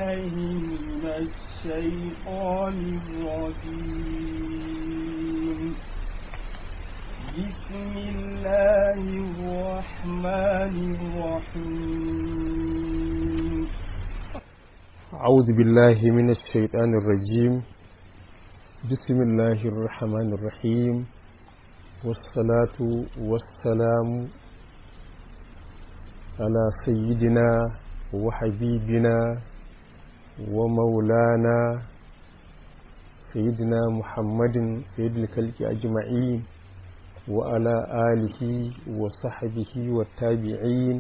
بالله من الشيطان الرجيم بسم الله الرحمن الرحيم أعوذ بالله من الشيطان الرجيم بسم الله الرحمن الرحيم والصلاة والسلام على سيدنا وحبيبنا ومولانا سيدنا محمد سيد الخلق أجمعين وعلى آله وصحبه والتابعين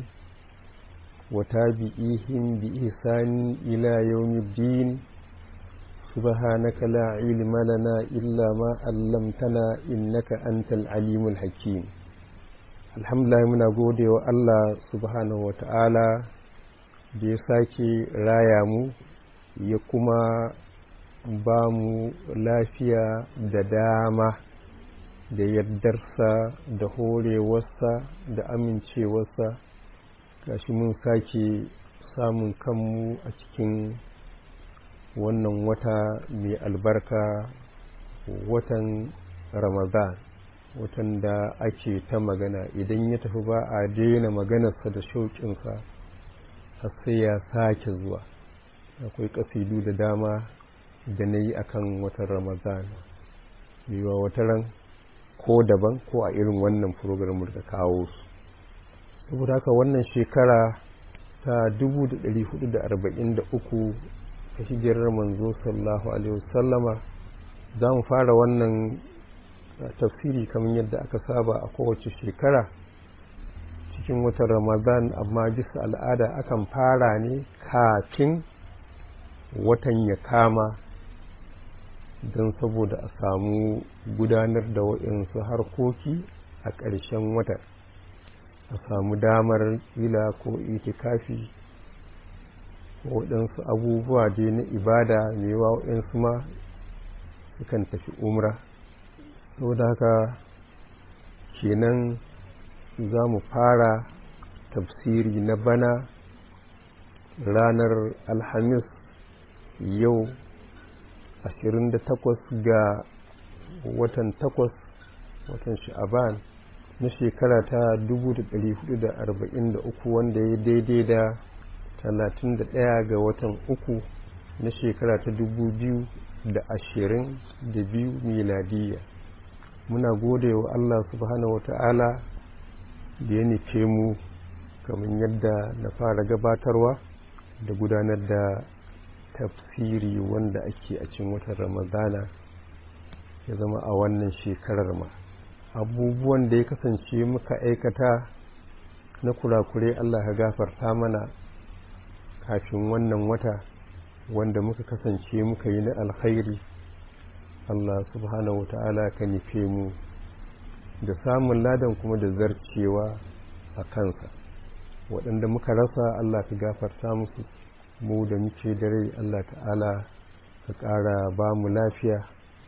وتابعيهم بإحسان إلى يوم الدين سبحانك لا علم لنا إلا ما علمتنا إنك أنت العليم الحكيم الحمد لله muna gode wa Allah subhanahu wa ta'ala da ya sake raya mu ya kuma ba mu lafiya da dama da yardarsa da horewarsa da amincewarsa gashi mun sake samun kanmu a cikin wannan wata mai albarka watan ramadan watan da ake ta magana idan ya tafi ba a daina maganarsa da shauƙinsa har sai ya sake zuwa akwai ƙasidu da dama da na yi akan watan ramadan yiwa wataran ko daban ko a irin wannan program da kawo su saboda haka wannan shekara ta 1443 ta hijirar manzo sallallahu alaihi wasallama za mu fara wannan tafsiri kamar yadda aka saba a kowace shekara cikin watan ramadan amma bisa al'ada akan fara ne kafin watan ya kama don saboda a samu gudanar da waɗansu harkoki a ƙarshen watan a samu damar kila ko itikafi waɗansu abubuwa dai na ibada mai yawa waɗansu ma sukan tafi umra saboda haka kenan za mu fara tafsiri na bana ranar alhamis yau 28 ga watan 8 watan sha'aban na shekara ta 1443 wanda ya daidai da 31 ga watan uku na shekara ta 2022 miladiya muna gode wa Allah subhanahu wa ta'ala da ya nufe mu kamar yadda na fara gabatarwa da gudanar da tafsiri wanda ake a cikin watan ramadana ya zama a wannan shekarar ma abubuwan da ya kasance muka aikata na kurakure Allah ka gafarta mana kafin wannan wata wanda muka kasance muka yi na alkhairi Allah subhanahu wata'ala ka nufe mu da samun ladan kuma da zarcewa a kansa waɗanda muka rasa Allah ka gafarta musu mu da muke da rai Allah ta'ala ka ƙara ba mu lafiya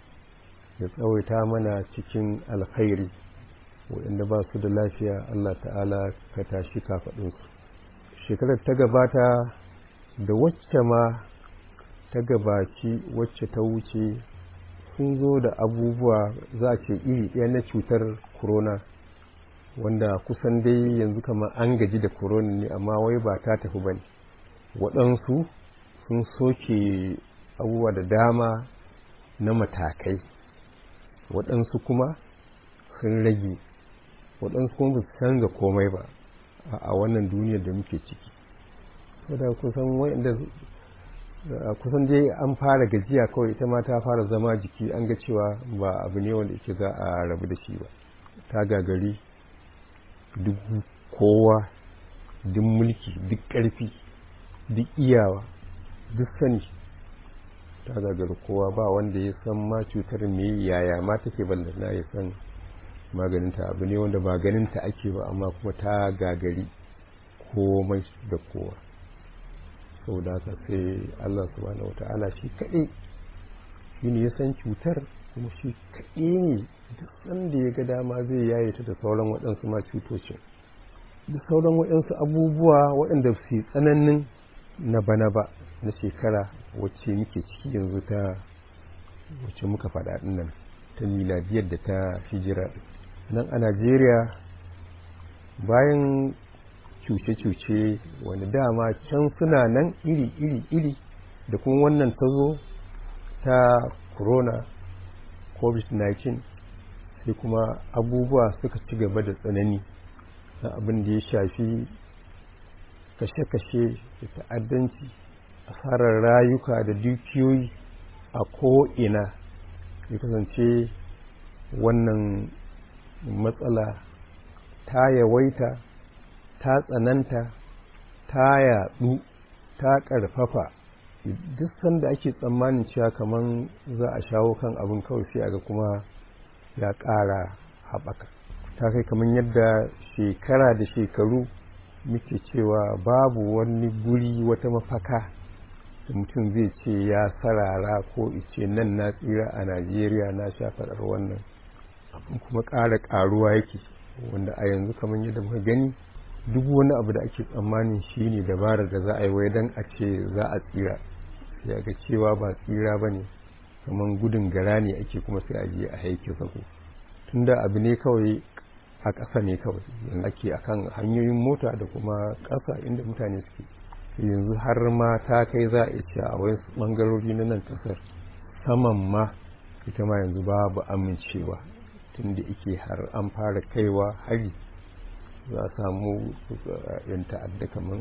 ya tsawaita mana cikin alkhairi waɗanda ba su da lafiya Allah ta'ala ka tashi kafaɗinsu shekarar ta gabata da wacce ma ta gabaci wacce ta wuce sun zo da abubuwa za a ce iri ɗaya na cutar corona wanda kusan dai yanzu kama an gaji da corona ne amma wai ba ta tafi ba ne waɗansu sun soke abubuwa da dama na matakai waɗansu kuma sun rage waɗansu kuma ba su canza komai ba a wannan duniyar da muke ciki saboda kusan wa'inda kusan dai an fara gajiya kawai ita ma ta fara zama jiki an ga cewa ba abu ne wanda yake za a rabu da shi ba ta gagari duk kowa duk mulki duk ƙarfi duk iyawa duk sani ta gagari kowa ba wanda ya san ma cutar me yaya ma take ballana ya san maganinta abu ne wanda ba ganinta ake ba amma kuma ta gagari komai da kowa sau da haka sai Allah subhanahu wa ta'ala shi kaɗai shi ne ya san cutar kuma shi kaɗai ne duk sanda ya ga dama zai yaye ta da sauran waɗansu ma cutocin da sauran waɗansu abubuwa waɗanda su tsananin na bana ba na shekara wacce muke ciki yanzu ta wacce muka faɗa nan ta miladiyar da ta hijira nan a najeriya bayan cuce-cuce wani dama can suna nan iri-iri-iri da kuma wannan ta zo ta corona covid-19 sai kuma abubuwa suka ci gaba da tsanani na abin da ya shafi kashe-kashe da ta'addanci asarar rayuka da dukiyoyi a ko'ina ya kasance wannan matsala ta yawaita ta tsananta ta yaɗu ta ƙarfafa duk sanda ake tsammanin cewa kamar za a shawo kan abin kawai sai aga kuma ya ƙara haɓaka ta kai kamar yadda shekara da shekaru muke cewa babu wani guri wata mafaka da mutum zai ce ya sarara ko ice nan na tsira a najeriya na sha faɗar wannan abin kuma ƙara ƙaruwa yake wanda a yanzu kamar yadda muka gani duk wani abu da ake tsammanin shi ne dabarar da za a yi wai don a ce za a tsira sai ga cewa ba tsira ba ne kamar gudun gara ne ake kuma sai a je a haike sako tunda abu ne kawai a ƙasa ne kawai yanzu ake akan hanyoyin mota da kuma ƙasa inda mutane suke yanzu har ma ta kai za a ce a wasu ɓangarori na nan ƙasar saman ma ita ma yanzu babu amincewa tunda ike har an fara kaiwa hari za a samu yan ta'adda kamar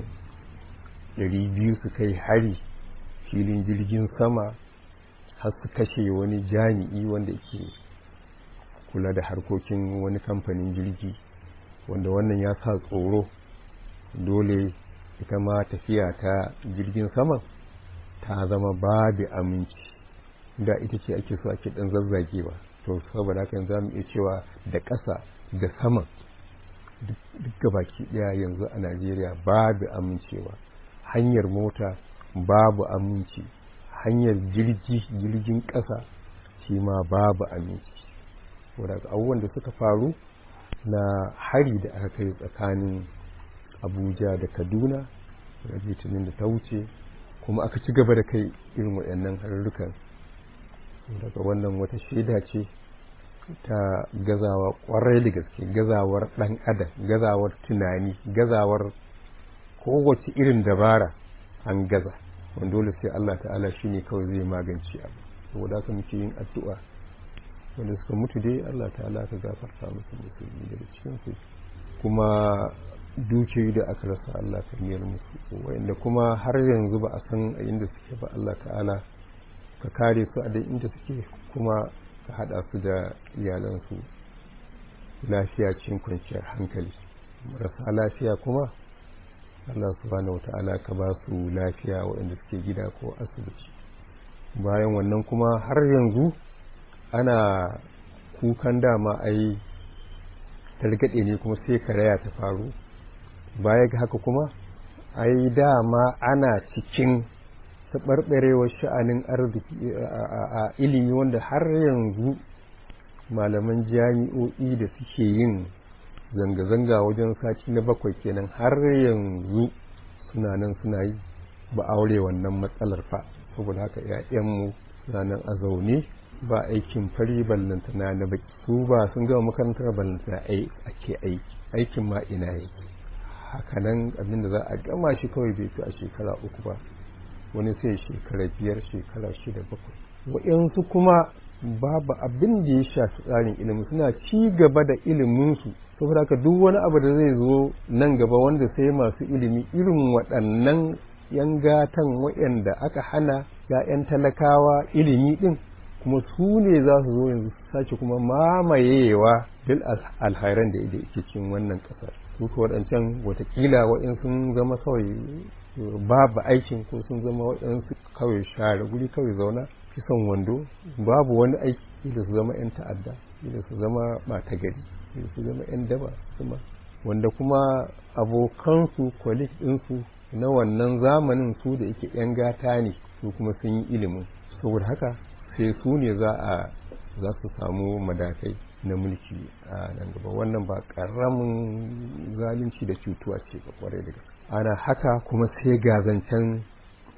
biyu su kai hari filin jirgin sama har su kashe wani jami'i wanda ke kula da harkokin wani kamfanin jirgi wanda wannan ya sa tsoro dole ita ma tafiya ta jirgin sama ta zama babu aminci da ita ce ake so ake dan zazzagewa to saboda haka za mu iya cewa da ƙasa da sama duk baki ɗaya yanzu a najeriya babu amincewa hanyar mota babu aminci hanyar jirgi jirgin ƙasa shi ma babu aminci wadda abubuwan da suka faru na hari da aka kai tsakanin abuja da kaduna da litinin da ta wuce kuma aka ci gaba da kai irin waɗannan harurrukan daga wannan wata shaida ce ta gazawa kwarai da gaske gazawar ɗan adam gazawar tunani gazawar kowace irin dabara an gaza wanda dole sai Allah ta'ala shi ne kawai zai magance abu saboda haka muke yin addu'a wanda suka mutu dai Allah ta'ala ka gafarta musu musulmi daga cikin su kuma dukiyoyi da aka rasa Allah ka miyar musu wanda kuma har yanzu ba a san a inda suke ba Allah ta'ala ka kare su a dai inda suke kuma ka hada su da iyalansu lafiya cikin kwanciyar hankali marasa lafiya kuma Allah subhanahu wata'ala ka ba su lafiya waɗanda suke gida ko asibiti bayan wannan kuma har yanzu ana kukan dama ai targaɗe ne kuma sai karaya ta faru baya ga haka kuma ai dama ana cikin taɓarɓarewar sha'anin arziki a ilimi wanda har yanzu malaman jami'o'i da suke yin zanga-zanga wajen sati na bakwai kenan har yanzu suna nan suna yi ba aure wannan matsalar fa saboda haka 'ya'yanmu suna nan a zaune ba aikin fari ballantana na baki su ba sun gama makarantar ballantana ake aiki aikin ma ina yake hakanan abinda za a gama shi kawai bai fi a shekara uku ba wani sai shekara biyar shekara shida bakwai wa'yansu kuma babu abin da ya shafi tsarin ilimi suna ci gaba da iliminsu saboda haka duk wani abu da zai zo nan gaba wanda sai masu ilimi irin waɗannan yan gatan waɗanda aka hana ya'yan talakawa ilimi ɗin kuma su ne za su zo yanzu su sake kuma mamayewa bil alhairan da yake cikin wannan ƙasar su ko waɗancan watakila waɗin sun zama kawai babu aikin ko sun zama waɗansu kawai share guri kawai zauna kisan wando babu wani aiki da su zama 'yan ta'adda da su zama ɓata gari da su zama 'yan daba kuma wanda kuma abokansu kwalik ɗinsu na wannan zamanin su da yake 'yan gata ne su kuma sun yi ilimin saboda haka sai su ne za a za su samu madakai na mulki a nan gaba wannan ba ƙaramin zalunci da cutuwa ce ba kwarai da gaske ana haka kuma sai ga zancen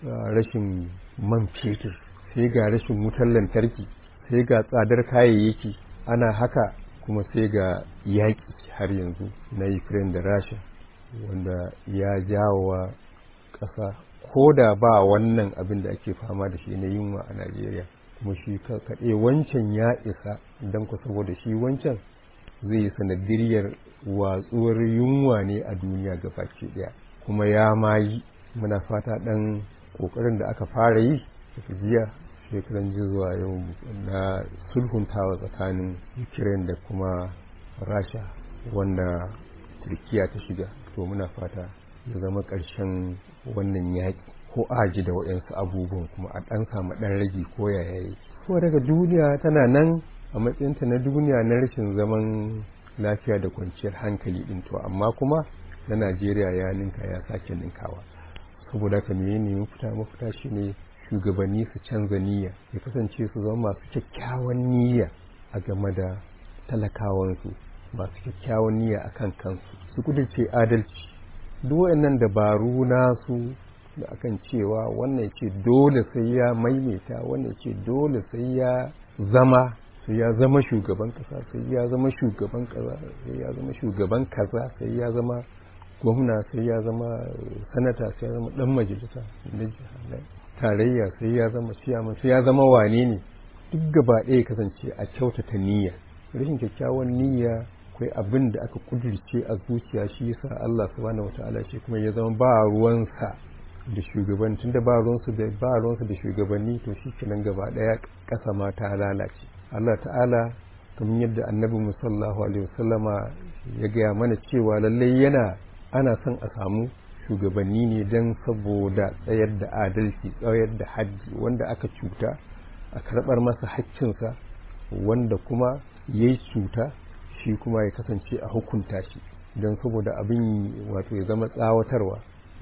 rashin man fetur sai ga rashin wutar lantarki sai ga tsadar kayayyaki ana haka kuma sai ga yaƙi har yanzu na ukraine da rasha wanda ya jawo wa ƙasa ko da ba wannan abin da ake fama da shi na yunwa a najeriya kuma shi kaɗai wancan ya isa don ku saboda shi wancan zai sanadiyar watsuwar yunwa ne a duniya baki ɗaya kuma ya mayi muna fata ɗan ƙoƙarin da aka fara yi daga jiya shekaran zuwa yau na sulhuntawa tsakanin ukraine da kuma rasha wanda turkiya ta shiga to muna fata ya zama ƙarshen wannan yaƙi ko aji da waɗansu abubuwan kuma a ɗan samu ɗan rage ko yaya yake ko daga duniya tana nan a matsayinta na duniya na rashin zaman lafiya da kwanciyar hankali ɗin to amma kuma na najeriya ya ninka ya sake ninkawa saboda haka me ne mafita mafita shine shugabanni su canza niyya ya kasance su zama masu kyakkyawan niyya a game da talakawansu masu kyakkyawan niyya a kan kansu su kudurce adalci duk wayannan dabaru nasu da akan cewa wannan ce dole sai ya maimaita wannan ce dole sai ya zama sai ya zama shugaban kasa sai ya zama shugaban kaza sai ya zama shugaban kaza sai ya zama gwamna sai ya zama sanata sai ya zama dan majalisa na tarayya sai ya zama ciyaman sai ya zama wane ne duk gaba ɗaya kasance a kyautata niyya rashin kyakkyawan niyya akwai abin da aka kudirce a zuciya shi yasa Allah subhanahu wataala shi kuma ya zama ba ruwansa da shugaban tunda ba ruwansu da ba ruwansa da shugabanni to shi kenan gaba ɗaya ƙasa ma ta lalace Allah ta'ala kamar yadda annabi musallahu alaihi wasallama ya gaya mana cewa lallai yana ana son a samu shugabanni ne don saboda tsayar da adalci tsayar da haddi wanda aka cuta a karɓar masa haƙƙinsa wanda kuma ya yi cuta shi kuma ya kasance a hukunta shi don saboda abin wato ya zama tsawatarwa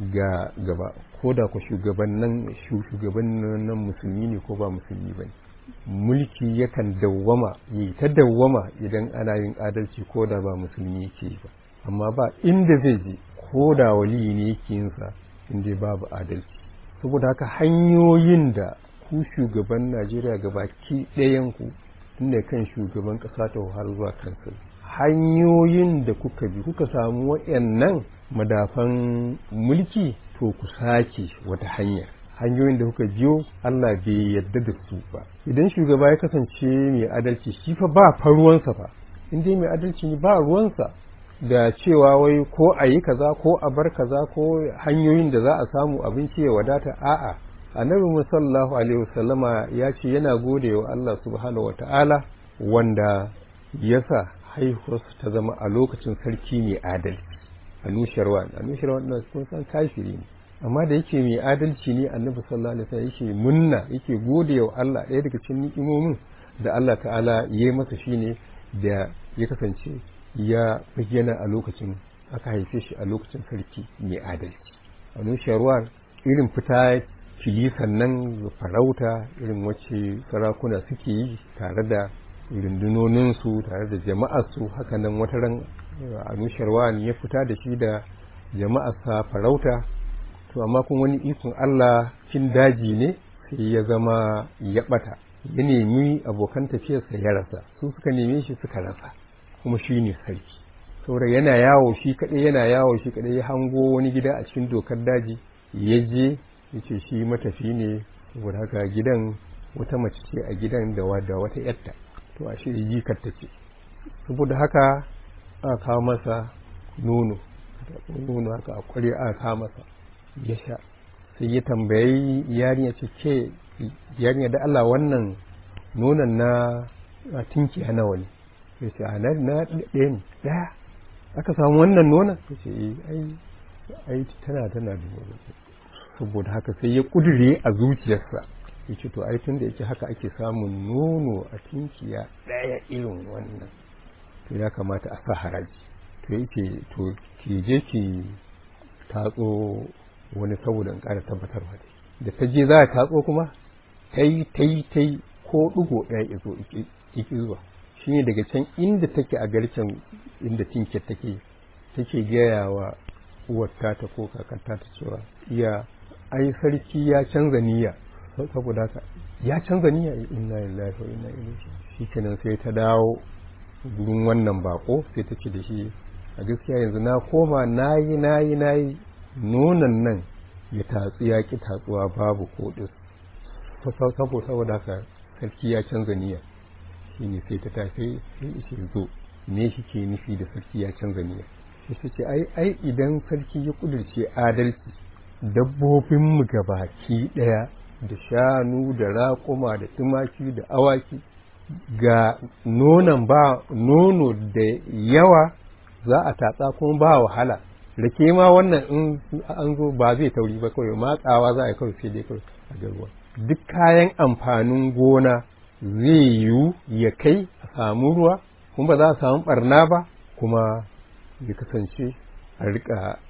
ga gaba ko da ku shugabannin shugabannin musulmi ne ko ba musulmi ba mulki yakan dawwama yi ta dawwama idan ana yin adalci ko da ba musulmi yake ba amma ba inda zai je ko da waliyi ne yake yinsa inda babu adalci saboda haka hanyoyin da ku shugaban najeriya gabaki ɗayanku tunda kan shugaban ƙasa ta har zuwa kansu hanyoyin da kuka bi kuka samu waɗannan madafan mulki to ku sake wata hanya hanyoyin da kuka biyo Allah bai yadda da su ba idan shugaba ya kasance mai adalci shi fa ba fa ruwansa fa in dai mai adalci ne ba ruwansa da cewa wai ko a yi kaza ko a bar kaza ko hanyoyin da za a samu abinci ya wadata a'a annabi musallahu alaihi wasallama ya ce yana gode wa Allah subhanahu wata'ala wanda ya sa haihuwarsu ta zama a lokacin sarki mai adalci anusharwa anusharwa na kun san kafiri ne amma da yake mai adalci ne annabi sallallahu alaihi wasallam yake munna yake gode wa Allah ɗaya daga cikin ni'imomin da Allah ta'ala ya yi masa shine da ya kasance ya bayyana a lokacin aka haife shi a lokacin sarki mai adalci anusharwa irin fita kilisan nan farauta irin wacce sarakuna suke yi tare da rundunoninsu tare da jama'arsu hakanan wata ran anusharwa ya fita da shi da jama'arsa farauta to amma kuma wani ikon Allah cin daji ne sai ya zama ya bata ya nemi abokan tafiyarsa ya rasa su suka neme shi suka rasa kuma shi ne sarki saboda yana yawo shi kaɗai yana yawo shi kaɗai ya hango wani gida a cikin dokar daji ya je ya ce shi matafi ne saboda haka gidan wata mace ce a gidan da wata yarta to a shi jikar ta ce saboda haka aka kawo masa nono nono haka a kware aka kawo masa ya sha sai ya tambayi yarinya ce ke yarinya da Allah wannan nonon na tinki a nawa ne sai ce a na ɗaya ne ɗaya aka samu wannan nonon ta ce ai ai tana tana da nono saboda haka sai ya kudure a zuciyarsa ya ce to ai tun da yake haka ake samun nono a tinkiya ɗaya irin wannan to ya kamata a sa haraji to yake to ki je ki tatso wani saboda in ƙara tabbatarwa dai da ta je za a tatso kuma ta yi ta yi ta yi ko ɗigo ɗaya izo iki zuwa shi ne daga can inda take a garken inda tinkiyar take take gaya wa uwar ta ko kakar ta cewa iya ai sarki ya canza niyya saboda haka ya canza niyya inna lillahi wa inna ilaihi shikenan sai ta dawo gurin wannan bako sai ta ce da shi a gaskiya yanzu na koma nayi nayi nayi nonon nan ya tatsu ya ki tatsuwa babu kodis saboda saboda haka sarki ya canza niyya shine sai ta tafi sai ce zo me shi ke nufi da sarki ya canza niyya sai ta ce ai ai idan sarki ya kudurce adalci dabbobinmu gabaki daya da shanu da raƙuma da tumaki da awaki ga nonon ba nono da yawa za a tatsa kuma ba wahala rake ma wannan in an zo ba zai tauri ba kawai matsawa za a yi kawai sai dai kawai a garuwa duk kayan amfanin gona zai yiwu ya kai a samu ruwa kuma ba za a samu barna ba kuma ya kasance a rika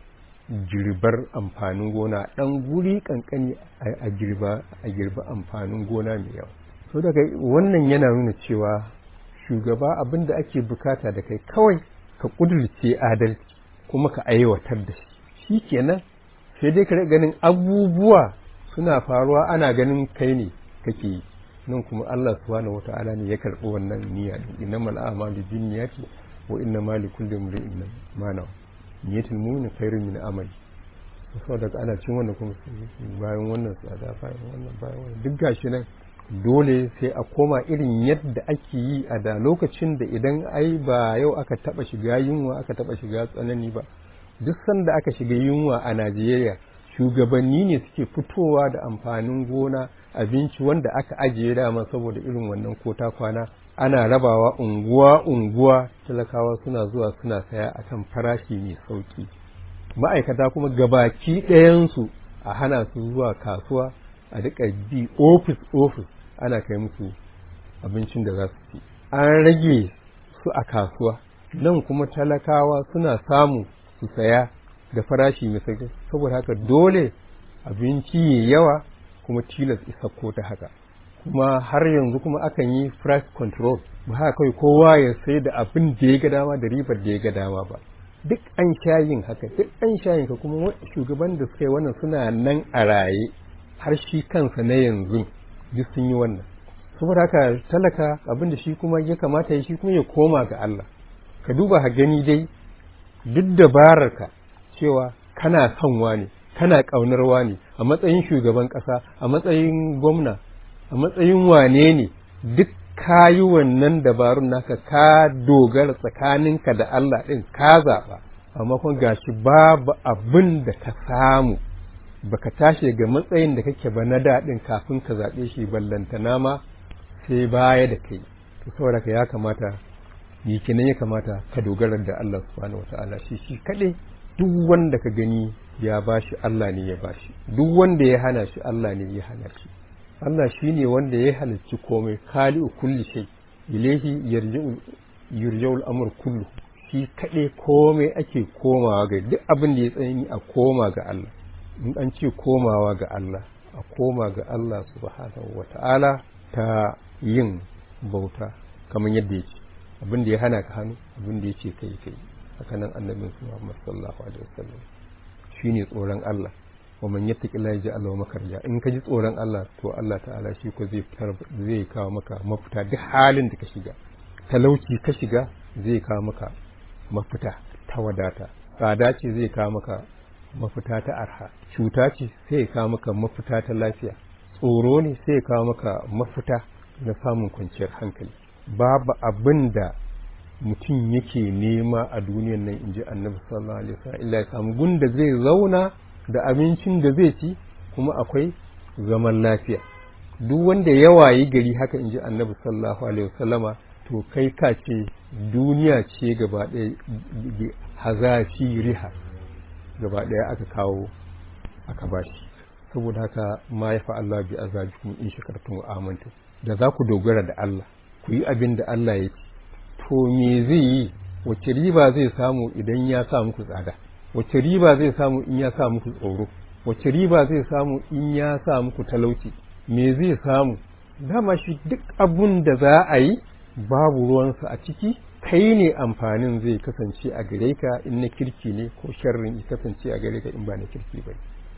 girbar amfanin gona ɗan guri kankani a girba a girba amfanin gona mai yawa so daga wannan yana nuna cewa shugaba abin da ake bukata da kai kawai ka kudurce adalci kuma ka aiwatar da shi shi kenan sai dai ka ganin abubuwa suna faruwa ana ganin kai ne kake yi nan kuma Allah subhanahu wata'ala ne ya karɓi wannan niyya din innamal a'malu binniyati wa innamal likulli imrin ma nawa niyyatul mu'min khairun min amali saboda ana cin wannan kuma bayan wannan tsada bayan wannan bayan wannan duk gashi nan dole sai a koma irin yadda ake yi a da lokacin da idan ai ba yau aka taba shiga yunwa aka taba shiga tsanani ba duk sanda aka shiga yunwa a Najeriya shugabanni ne suke fitowa da amfanin gona abinci wanda aka ajiye dama saboda irin wannan kota kwana ana rabawa unguwa unguwa talakawa suna zuwa suna saya akan farashi mai sauki ma'aikata kuma gabaki ɗayansu a hana su zuwa kasuwa a duka bi ofis ofis ana kai musu abincin da za su ci an rage su a kasuwa nan kuma talakawa suna samu su saya da farashi mai sauki saboda haka dole abinci ya yawa kuma tilas isa ko ta haka kuma har yanzu kuma akan yi price control ba haka kawai kowa ya sai da abin da ya ga dama da ribar da ya ga dama ba duk an shayin haka duk an shayin ka kuma shugaban da suka yi wannan suna nan a raye har shi kansa na yanzu duk sun yi wannan saboda haka talaka abin da shi kuma ya kamata ya shi kuma ya koma ga Allah ka duba ha gani dai duk dabararka cewa kana son wani kana ƙaunar wani a matsayin shugaban ƙasa a matsayin gwamna a matsayin wane ne duk ka yi wannan dabarun naka ka dogara tsakaninka da Allah ɗin ka zaɓa amma kuma gashi babu abin da ka samu baka tashi ga matsayin da kake ba na daɗin kafin ka zaɓe shi ballantana ma sai baya da kai to saboda ka ya kamata yi kenan ya kamata ka dogara da Allah subhanahu wataala shi shi kaɗai duk wanda ka gani ya bashi Allah ne ya bashi duk wanda ya hana shi Allah ne ya hana shi Allah shi ne wanda ya halicci komai khali'u kulli shay ilaihi yarji'u yurja'ul amr kullu shi kaɗai komai ake komawa ga duk abin da ya tsani a koma ga Allah in an ce komawa ga Allah a koma ga Allah subhanahu wata'ala ta yin bauta kamar yadda ya ce abin da ya hana ka hannu abin da ya ce kai kai haka nan annabin su Muhammad sallallahu alaihi wasallam shine tsoron Allah wa man yattaqilla yaj'al lahu makhraja in ka ji tsoron Allah to Allah ta'ala shi ko zai fitar zai kawo maka mafita duk halin da ka shiga talauci ka shiga zai kawo maka mafita ta wadata tsada ce zai kawo maka mafita ta arha cuta ce sai ya kawo maka mafita ta lafiya tsoro ne sai ya kawo maka mafita na samun kwanciyar hankali babu abin da mutum yake nema a duniyan nan inji annabi sallallahu alaihi wasallam illa ya samu gunda zai zauna da abincin da zai ci kuma akwai zaman lafiya duk wanda ya wayi gari haka inji annabi sallallahu alaihi wasallama to kai ka ce duniya ce gaba ɗaya hazafi riha gaba ɗaya aka kawo aka bashi saboda haka ma ya fa Allah bi azabikum in shakartum wa amantum da za ku dogara da Allah ku yi abin da Allah ya ce to me zai yi wace riba zai samu idan ya sa muku tsada wace riba zai samu in ya sa muku tsoro wace riba zai samu in ya sa muku talauci me zai samu dama shi duk abun da za a yi babu ruwansa a ciki kai ne amfanin zai kasance a gare ka in na kirki ne ko sharrin ya kasance a gare ka in ba na kirki ba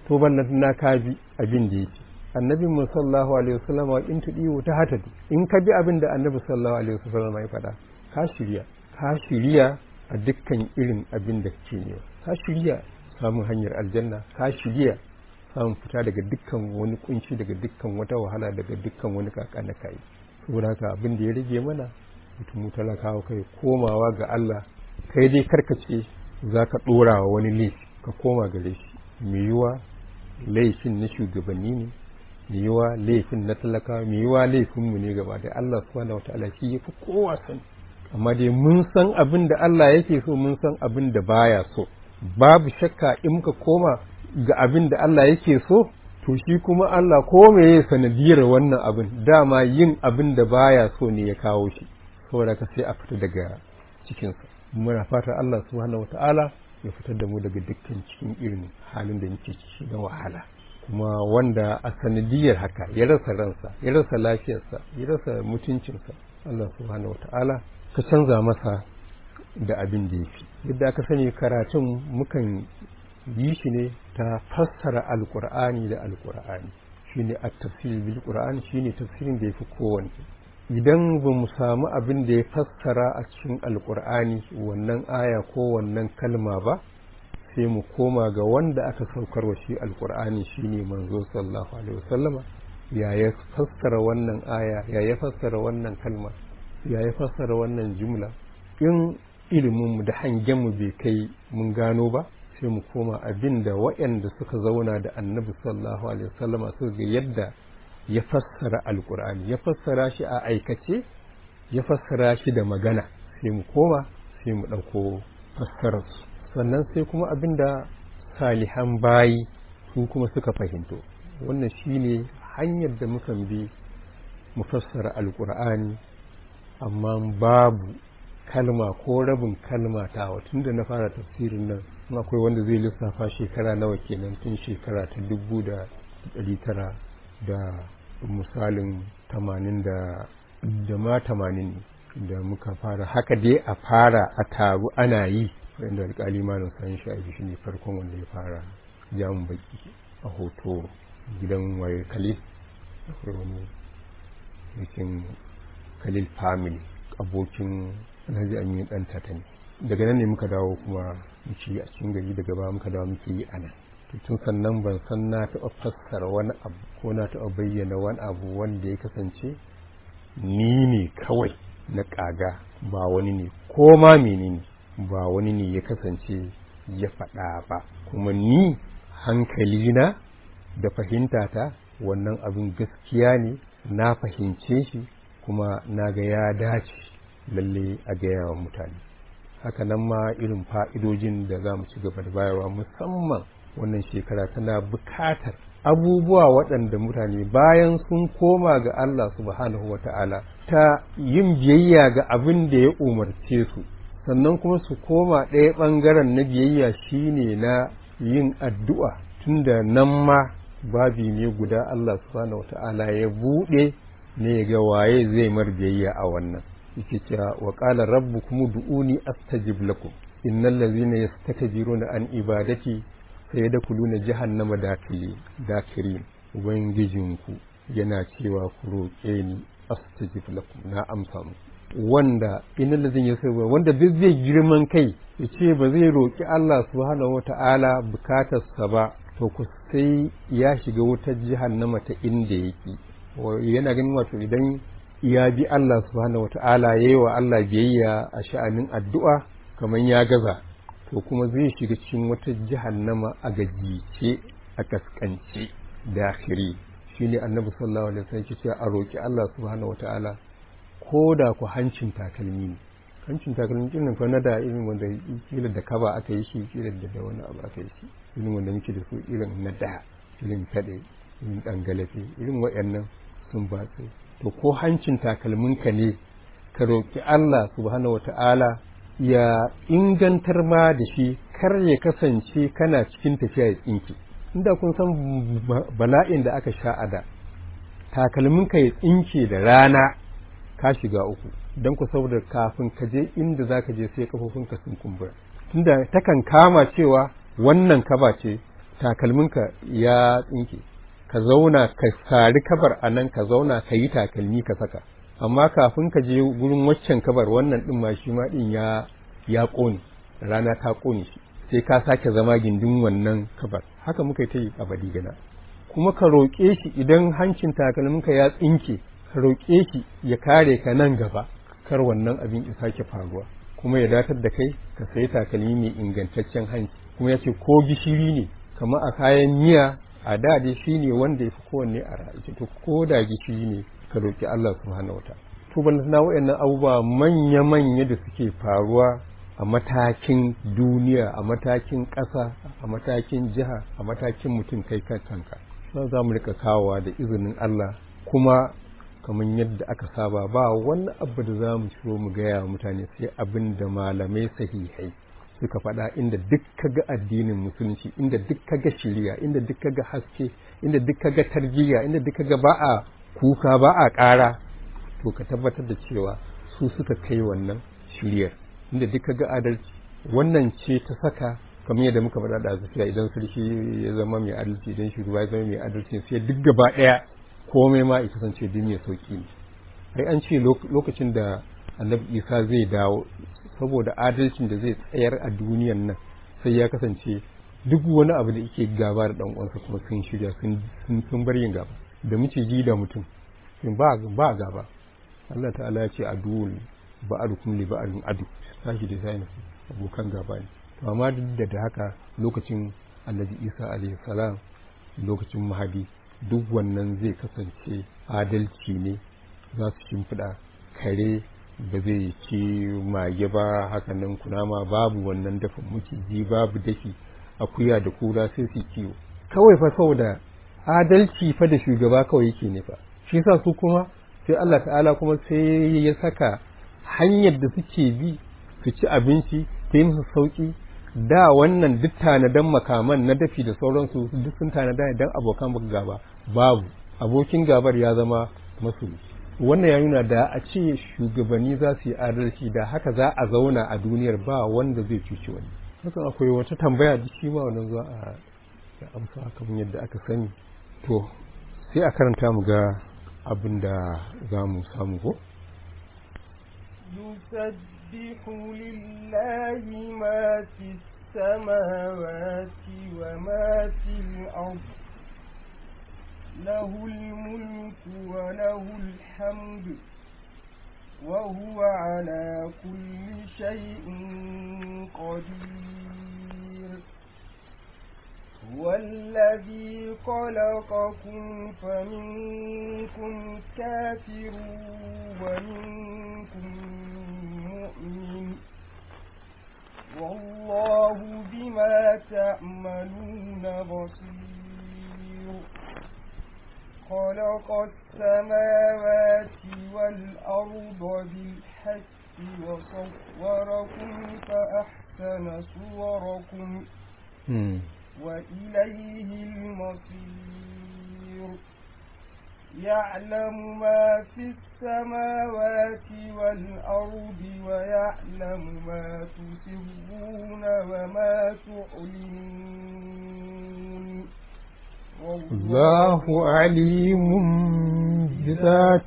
to ballan na ka bi abin da yake annabi mu sallallahu alaihi wasallam wa in tudiyu ta hatadu in ka bi abin da annabi sallallahu alaihi wasallam ya faɗa ka shirya ka shirya a dukkan irin abin da kake ne ka shirya samun hanyar aljanna ka shirya samun fita daga dukkan wani kunci daga dukkan wata wahala daga dukkan wani kaka na kai saboda haka abin da ya rage mana mutum talakawa kai komawa ga Allah kai dai karkace za ka ɗora wa wani laifi ka koma gare shi mai yiwa laifin na shugabanni ne mai yiwa laifin na talakawa mai yiwa laifinmu ne gaba da Allah subhanahu wataala shi ya fi kowa sani amma dai mun san abin da Allah yake so mun san abin da baya so babu shakka in muka koma ga abin da Allah yake so to shi kuma Allah ko meye sanadiyar wannan abin dama yin abin da baya so ne ya kawo shi saboda ka sai a fita daga cikinsa muna fata Allah subhanahu wataala ya fitar da mu daga dukkan cikin irin halin da muke ciki na wahala kuma wanda a sanadiyar haka ya rasa ransa ya rasa lafiyarsa ya rasa mutuncinsa Allah subhanahu wataala ka canza masa da abin da ya fi yadda aka sani karatun mukan yi shi ne ta fassara alkur'ani da alkur'ani shine at-tafsir bil qur'an shine tafsirin da yafi kowanne idan ba mu samu abin da ya fassara a cikin alkur'ani wannan aya ko wannan kalma ba sai mu koma ga wanda aka saukar wa shi alkur'ani shine manzo sallallahu alaihi wasallama ya ya fassara wannan aya ya ya fassara wannan kalma ya ya fassara wannan jumla in iliminmu da hangenmu bai kai mun gano ba sai mu koma abin da waɗanda suka zauna da annabi sallallahu alaihi wasallama suka ga yadda ya fassara alkur'ani ya fassara shi a aikace ya fassara shi da magana sai mu koma sai mu ɗauko fassararsu sannan sai kuma abin da salihan bayi su kuma suka fahimto wannan shine hanyar da mukan bi mu fassara alkur'ani amma babu kalma ko rabin kalma ta tun da na fara tafsirin nan akwai wanda zai lissafa shekara nawa kenan tun shekara ta dubu da ɗari tara da misalin tamanin da da ma tamanin da muka fara haka dai a fara a taru ana yi wanda alƙali malam san shafi shi ne farkon wanda ya fara jamun baki a hoto gidan waye khalil akwai wani yakin khalil family abokin alhaji aminu dan tata ne daga nan ne muka dawo kuma muke a cikin gari daga ba muka dawo muke yi anan tun sannan ban san na taɓa fassara wani abu ko na taɓa bayyana wani abu wanda ya kasance ni ne kawai na ƙaga ba wani ne ko ma menene ba wani ne ya kasance ya faɗa ba kuma ni hankalina da fahimtata wannan abin gaskiya ne na fahimce shi kuma na ga ya dace lalle a gaya wa mutane haka nan ma irin fa'idojin da za mu ci gaba da bayarwa musamman wannan shekara tana bukatar abubuwa waɗanda mutane bayan sun koma ga Allah subhanahu wa ta'ala ta yin biyayya ga abin da ya umarce su sannan kuma su koma ɗaya ɓangaren na biyayya shine na yin addu'a tunda nan ma babi ne guda Allah subhanahu wa ta'ala ya buɗe ne ga waye zai mar biyayya a wannan yake cewa wa qala rabbukum du'uni astajib lakum innal ladzina yastakbiruna an ibadati sayadkhuluna jahannama dakili dakirin ubangijinku yana cewa ku roƙe ni astajib lakum na amsa mu wanda innal ladzina yastakbiruna wanda duk zai girman kai ya ce ba zai roƙi Allah subhanahu wata'ala bukatarsa ba to ku sai ya shiga wutar jahannama ta inda yake yana ganin wato idan ya bi Allah subhanahu wata'ala ya yi wa Allah biyayya a sha'anin addu'a kamar ya gaza to kuma zai shiga cikin wata jahannama a gajice a kaskance dakhiri shine annabi sallallahu alaihi wasallam yake cewa a roki Allah subhanahu wata'ala ko da ku hancin takalmi ne hancin takalmi din nan fa na da irin wanda kila da kaba aka yi shi kila da wani abu aka yi shi irin wanda muke da su irin na da irin kade irin dangalafe irin waɗannan sun ba to ko hancin takalminka ne ka roƙi Allah subhanahu wata'ala ya ingantar ma da shi kar ya kasance kana cikin tafiya ya tsinke inda kun san bala'in da aka sha a da takalminka ya tsinke da rana ka shiga uku don ku saboda kafin ka je inda za ka je sai kafofinka sun kumbura tunda takan kama cewa wannan kaba ce takalminka ya tsinke ka zauna ka sari kabar a nan ka zauna ka yi takalmi ka saka amma kafin ka je gurin waccan kabar wannan din ma shi ma din ya ya ƙone rana ta ƙone shi sai ka sake zama gindin wannan kabar haka muka yi ta yi a badigana kuma ka roƙe shi idan hancin takalminka ya tsinke ka roƙe shi ya kare ka nan gaba kar wannan abin ya sake faruwa kuma ya datar da kai ka sayi takalmi mai ingantaccen hanci kuma ya ce ko gishiri ne kamar a kayan miya a da dai shi ne wanda ya fi kowanne a ra'ayi to ko da gishiri ne ka roƙi Allah subhanahu wa ta'ala to ban na wayannan abubuwa manya-manya da suke faruwa a matakin duniya a matakin ƙasa a matakin jiha a matakin mutum kai kanka za mu rika kawowa da izinin Allah kuma kamar yadda aka saba ba wani abu da za mu ciro mu gaya mutane sai abin da malamai sahihai suka faɗa inda duk ga addinin musulunci inda duk ga shiriya inda duk ga haske inda duk ga tarbiyya inda duk ga ba a kuka ba a ƙara to ka tabbatar da cewa su suka kai wannan shiryar inda duk ga adalci wannan ce ta saka kamar yadda muka faɗa da zafiya idan sarki ya zama mai adalci idan shugaba ya zama mai adalci sai duk gaba ɗaya komai ma ya kasance duk mai sauki ne ai an ce lokacin da annabi isa zai dawo saboda adalcin da zai tsayar a duniyan nan sai ya kasance duk wani abu da yake gaba da dan uwansa kuma sun shirya sun sun bar yin gaba da miciji da mutum sun ba ba gaba Allah ta'ala ya ce aduwul ba'adukum li ba'adin adu sashi da sai abokan gaba ne to amma duk da haka lokacin annabi isa alaihi salam lokacin mahadi duk wannan zai kasance adalci ne za su shimfiɗa kare ba zai ci mage ba hakanan kunama babu wannan dafin maciji babu dafi akuya da kura sai su kiwo kawai fa saboda adalci fa da shugaba kawai yake ne fa shi yasa su kuma sai Allah ta'ala kuma sai ya saka hanyar da suke bi su ci abinci ta yi musu sauki da wannan duk tanadan makaman na dafi da sauransu duk sun tanada idan abokan gaba babu abokin gabar ya zama masu wannan ya nuna da a ce shugabanni za su yi adalci da haka za a zauna a duniyar ba wanda zai cuci wani hakan akwai wata tambaya da shi ma wannan zuwa a amsa kamar yadda aka sani to sai a karanta mu ga abin da za mu samu ko يسبح لله ما في السماوات وما في الأرض له الملك وله الحمد وهو على كل شيء قدير هو الذي خلقكم فمنكم كافر ومنكم مؤمن والله بما تعملون بصير خلق السماوات والأرض بالحق وصوركم فأحسن صوركم وإليه المصير يعلم ما في السماوات والأرض ويعلم ما تسرون وما تعلنون الله عليم بذات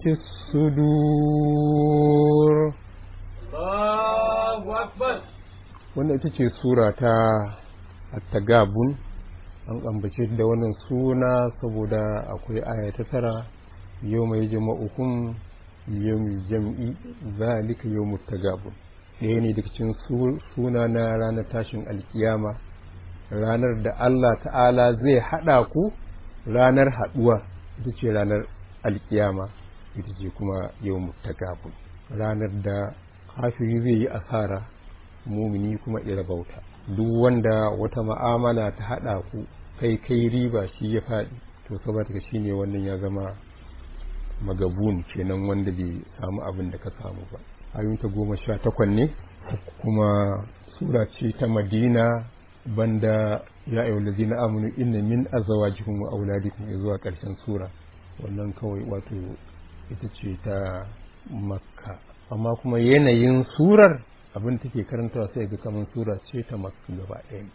الصدور الله أكبر wannan ita ce sura ta attagabun an ambace da wannan suna saboda akwai aya ta tara yau mai jama'ukum yau mai jam'i zalika yau mutagabun ɗaya ne daga cikin suna na ranar tashin alkiyama ranar da Allah ta'ala zai haɗa ku ranar haɗuwa ita ce ranar alkiyama ita ce kuma yau mutagabun ranar da kafiri zai yi asara mumini kuma bauta duk wanda wata ma'amala ta haɗa ku kai kai riba shi ya faɗi to saboda shi ne wannan ya zama magabun kenan wanda bai samu abin da ka samu ba ayyunta goma sha takwan ne kuma sura ce ta madina banda ya ayyau lazina amunu inna min azwajikum wa auladikum zuwa ƙarshen sura wannan kawai wato ita ce ta makka amma kuma yanayin surar abin take karantawa sai ga kamar sura ce ta makka gaba ɗayanta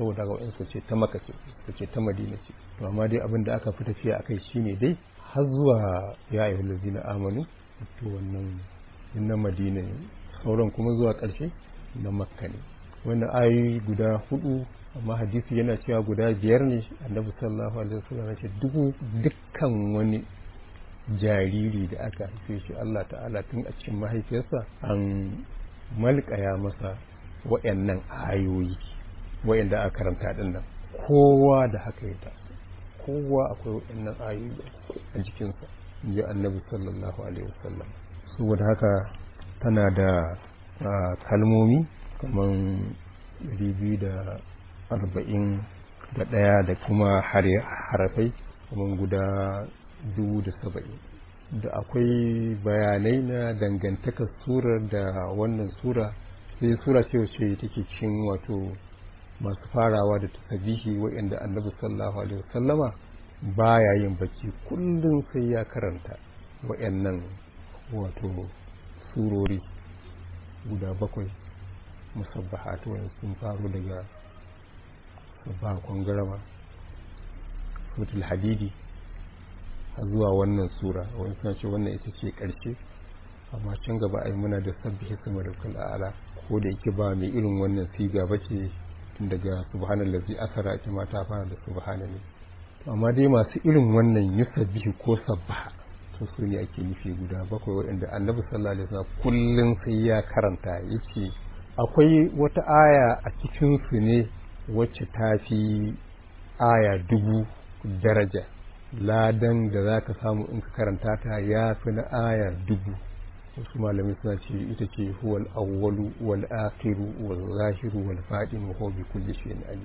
saboda ga wa'in ce ta maka ce su ce ta madina ce to amma dai abin da aka fi tafiya akai shine dai har zuwa ya ayyuhal ladzina amanu to wannan na madina ne sauran kuma zuwa ƙarshe na makka ne wannan ayoyi guda hudu amma hadisi yana cewa guda biyar ne annabi sallallahu alaihi wasallam ya ce dukkan wani jariri da aka haife shi Allah ta'ala tun a cikin mahaifiyarsa an malkaya masa wayannan ayoyi wayanda aka karanta din nan kowa da haka ya taso kowa akwai wayannan ayoyi a jikinsa ji annabi sallallahu alaihi wasallam saboda haka tana da kalmomi kamar biyu da arba'in da ɗaya da kuma harafai kamar guda dubu da saba'in da akwai bayanai na dangantakar surar da wannan sura sai sura ce wacce take cikin wato masu farawa da tasabihi waɗanda annabi sallallahu alaihi wasallama baya yin bacci kullum sai ya karanta waɗannan wato surori guda bakwai musabbahat wani sun faru daga sabbaha kwangarama suratul hadidi har zuwa wannan sura wani suna ce wannan ita ce ƙarshe amma can gaba ai muna da sabbihi sama da ala ko da yake ba mai irin wannan siga ba ce tun daga subhanallazi asara ita ma ta fara da subhanallah amma dai masu irin wannan yusabbihi ko sabbaha to su ne ake nufi guda bakwai waɗanda annabi sallallahu alaihi wasallam kullum sai ya karanta yace akwai wata aya a cikin su ne wacce ta fi aya dubu daraja ladan da za ka samu in ka karanta ta ya fi na aya dubu wasu malamai suna ce ita ce huwal awwalu wal akhiru wal zahiru wal fadin wa huwa bi kulli shay'in alim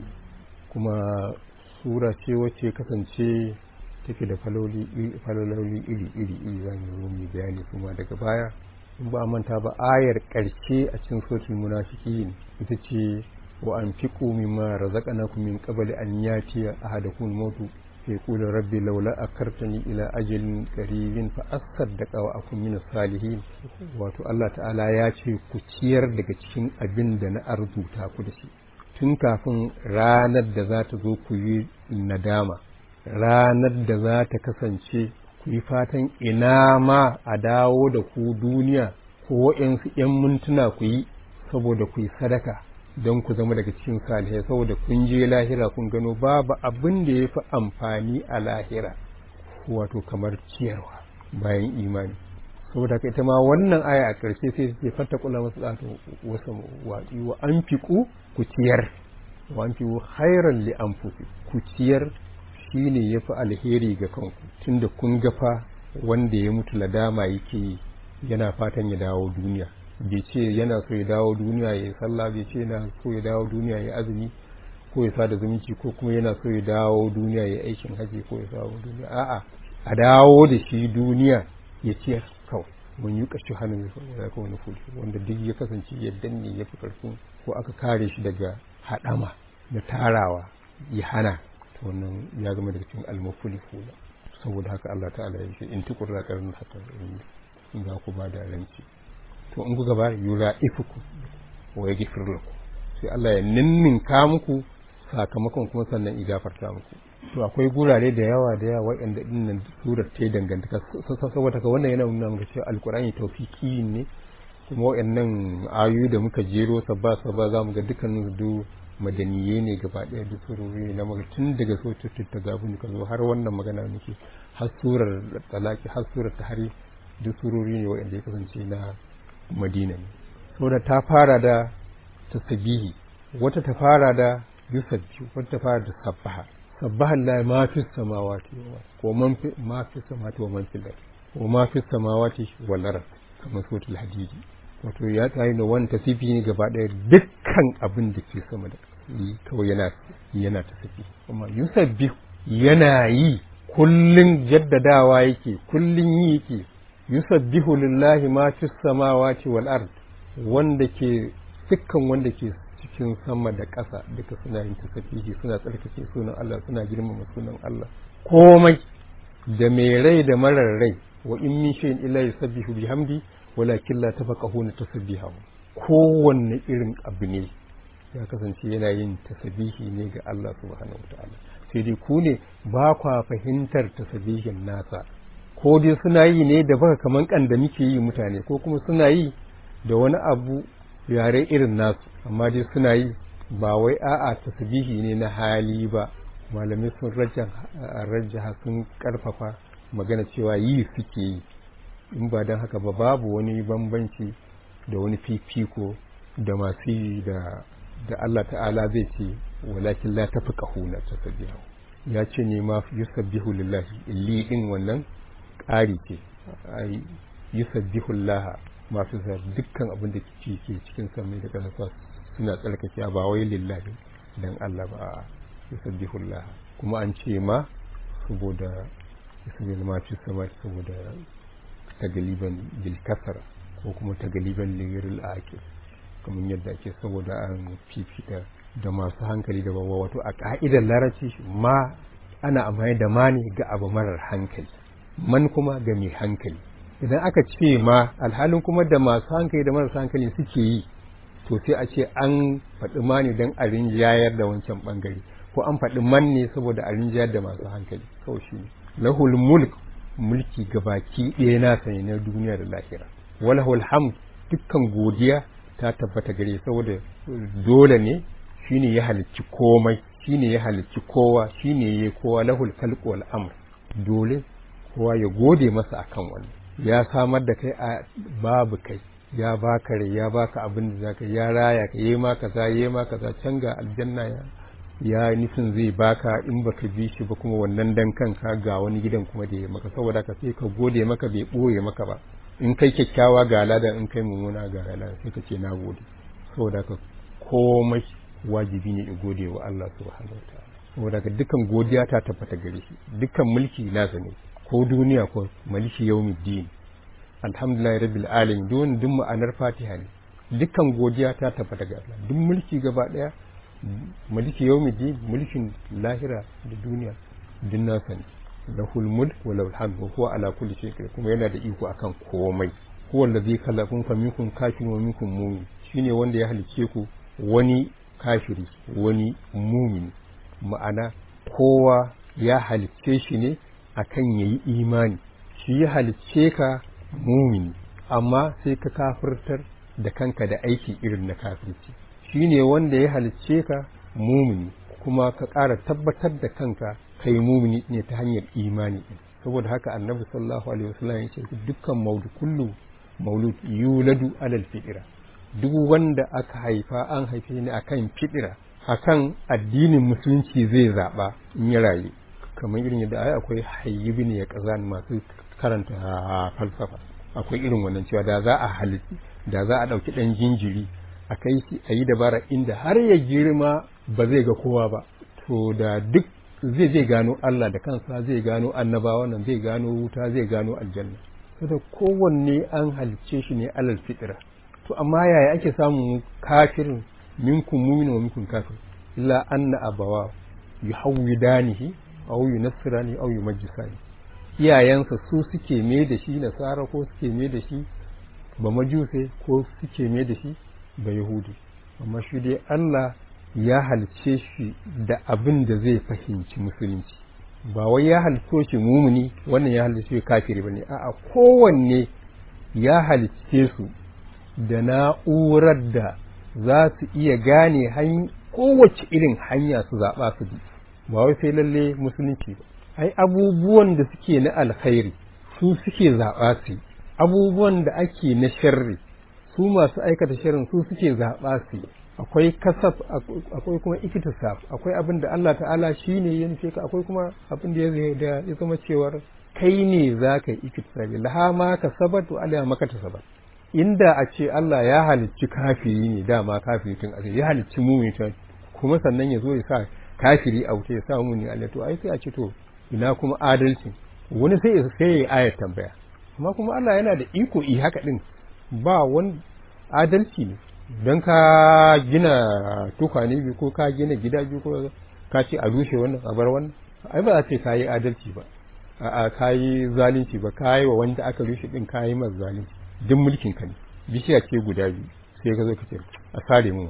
kuma sura ce wacce kasance take da faloli iri iri iri za mu zo mu bayani kuma daga baya in ba manta ba ayar karshe a cikin suratul munafiqin ita ce wa anfiqu mimma razaqnakum min qabli an yatiya ahadakum mautu فيقول ربي لولا أكرتني إلى أجل قريب فأصدق وأكون من الصالحين wato Allah ta'ala ya ce ku ciyar daga cikin abin da na arzuta ku da shi tun kafin ranar da za ta zo ku yi nadama ranar da za ta kasance ku yi fatan ina ma a dawo da ku duniya ko waɗansu 'yan mintuna ku yi saboda ku yi sadaka don ku zama daga cikin salihai saboda kun je lahira kun gano babu abin da ya fi amfani a lahira wato kamar ciyarwa bayan imani saboda ita ma wannan aya a ƙarshe sai ce fata kula masu ɗato wasu waɗi wa an fiƙu ku ciyar wa an fiƙu hairan li an ku ciyar shi ne ya fi alheri ga kanku tunda kun gafa wanda ya mutu ladama yake yana fatan ya dawo duniya bai ce yana so ya dawo duniya ya yi sallah bai ce yana so ya dawo duniya ya azumi ko ya sada zumunci ko kuma yana so ya dawo duniya ya aikin haji ko ya dawo duniya a'a a dawo da shi duniya ya ciyar kawai mun yi kashi hannun ya kawo na fulfi wanda duk ya kasance ya danne ya fi karfin ko aka kare shi daga haɗama na tarawa ya hana to wannan ya zama daga cikin almafuli fula saboda haka Allah ta'ala ya ce in tukurra karin haka in za ku ba da ranci to in kuka ba yura ifuku wa ya gifir laku sai Allah ya ninninka muku sakamakon kuma sannan ya gafarta muku to akwai gurare da yawa da yawa waɗanda dinnan surar ta dangantaka saboda ka wannan yana nuna muka cewa alkurani tawfiki ne kuma waɗannan ayoyi da muka jero sabba sabba za mu ga dukkanin su madaniye ne gaba ɗaya duk surori na maka tun daga sotutun ta gabu ka zo har wannan magana muke har surar talaki har surar tahari duk surori ne waɗanda ya kasance na madina ne saboda ta fara da tasbihi wata ta fara da yusabbi wata ta fara da sabbaha sabbaha la ma fi samawati wa man fi ma fi samawati wa man fi al wa ma fi samawati wal ard kamar suratul hadidi wato ya tsayi da wani tasifi ne gaba daya dukkan abin da ke sama da kawai yana yana tasafi amma yusabbi yana yi kullun jaddadawa yake kullun yi yake yusabbihu lillahi ma fi samawati wal ard wanda ke dukkan wanda ke cikin sama da ƙasa duka suna yin tasbihi suna tsarkake sunan Allah suna girmama sunan Allah komai da mai rai da marar rai wa in min shay'in illa yusabbihu bihamdi walakin la tafaqahuna tasbihahu kowanne irin abu ne ya kasance yana yin tasbihi ne ga Allah subhanahu wataala sai dai ku ne ba kwa fahimtar tasbihin nasa ko dai suna yi ne da baka kaman kan da muke yi mutane ko kuma suna yi da wani abu yare irin nasu amma dai suna yi ba wai a'a tasbihi ne na hali ba malamai sun rajjaha sun karfafa magana cewa yi suke yi in ba don haka ba babu wani bambanci da wani fifiko da masu yi da da Allah ta'ala zai ce walakin la tafi kahuna tasbihu ya ce ne ma yusabbihu lillahi li din wannan ƙari ce ai yusabbihu laha masu zar dukkan abin da ke cikin samai da ƙasa suna tsarkake ba wai lillahi dan Allah ba yusabbihu laha kuma an ce ma saboda yusabbihu ma fi sama saboda tagaliban bil kasara ko kuma tagaliban liril akil kamar yadda ake saboda an fifita da masu hankali da bawa wato a ka'idar larabci ma ana amfani da ma ne ga abu marar hankali man kuma ga mai hankali idan aka ce ma alhalin kuma da masu hankali da marasa hankali suke yi to sai a ce an faɗi ma ne don a rinjayar da wancan ɓangare ko an faɗi man ne saboda a rinjayar da masu hankali kawai shi ne lahul mulk mulki gabaki ɗaya nasa ne na duniya da lahira walahul hamd dukkan godiya ta tabbata gare saboda dole ne shine ya halicci komai shine ya halicci kowa shine ya kowa lahul khalq wal amr dole kowa ya gode masa akan wannan ya samar da kai a babu kai ya baka rai ya baka abin da zaka ya raya ka yi ma kaza yi ma kaza can ga aljanna ya ya nufin zai baka in baka bi shi ba kuma wannan dan kanka ga wani gidan kuma da ya maka saboda ka sai ka gode maka bai boye maka ba in kai kyakkyawa ga ladan in kai mummuna ga ladan sai ka ce na gode saboda ka komai wajibi ne in gode wa Allah subhanahu wataala saboda ka dukkan godiya ta tabbata gare shi dukkan mulki nasa ne ko duniya ko maliki yawmiddin alhamdulillah rabbil alamin don duk ma'anar fatiha ne dukkan godiya ta tabbata ga Allah duk mulki gaba daya maliki yawmiddin mulkin lahira da duniya duk nasa ne lahul mulk wa lahul hamd wa huwa ala kulli shay'in kuma yana da iko akan komai huwa allazi khalaqakum fa minkum kafirun wa minkum mu'min shine wanda ya halice ku wani kafiri wani mumin ma'ana kowa ya halicce shi ne akan yayi imani shi ya halicce ka mumini amma sai ka kafirtar da kanka da aiki irin na kafirci shi ne wanda ya halicce ka mumini kuma ka ƙara tabbatar da kanka kai mumini ne ta hanyar imani ɗin saboda haka annabi sallallahu alaihi wasallam ya ce dukkan maudu kullu maulud yuladu alal fitira duk wanda aka haifa an haife ni akan fitira akan addinin musulunci zai zaɓa in ya rayu kamar irin yadda ai akwai hayyibi ne ya kazan masu karanta falsafa akwai irin wannan cewa da za a halitti da za a ɗauki ɗan jinjiri a kai shi a yi dabara inda har ya girma ba zai ga kowa ba to da duk zai zai gano Allah da kansa zai gano annabawa nan zai gano wuta zai gano aljanna saboda kowanne an halicce shi ne alal fitira to amma yaya ake samun kafirin minkum mu'min wa minkum kafir illa anna abawa yuhawwidanihi aw yunassirani aw yumajjisani iyayensa su suke me da shi nasara ko suke me da shi ba majuse ko suke me da shi ba yahudi amma shi dai Allah ya halice shi da abin da zai fahimci musulunci ba wai ya halice shi mumuni wannan ya halice shi kafiri bane a'a kowanne ya halice su da na'urar da za su iya gane kowace irin hanya su zaɓa su bi ba wai sai lalle musulunci ba ai abubuwan da suke na alkhairi su suke zaɓa su abubuwan da ake na sharri su masu aikata sharrin su suke zaɓa su akwai kasaf akwai kuma ikitisaf akwai abin da Allah ta'ala shi ne ya nufe ka akwai kuma abin da ya zama cewar kai ne za ka yi ikitisafi laha ma ka sabat wa alaiha maka ta sabat inda a ce Allah ya halicci kafiri ne dama kafiri tun a ya halicci mumin kuma sannan ya zo ya sa kafiri a wuta ya sa muni Allah to ai sai a ce to ina kuma adalci wani sai sai ya ayar tambaya amma kuma Allah yana da iko i haka din ba wani adalci ne don ka gina tukwane biyu ko ka gina gida biyu ko ka ce a rushe wannan a bar wannan ai ba za ce ka yi adalci ba a ka yi zalunci ba ka yi wa wanda aka rushe din ka yi masa zalunci duk mulkin ka ne bishiya ce guda biyu sai ka zo ka ce a sare min wani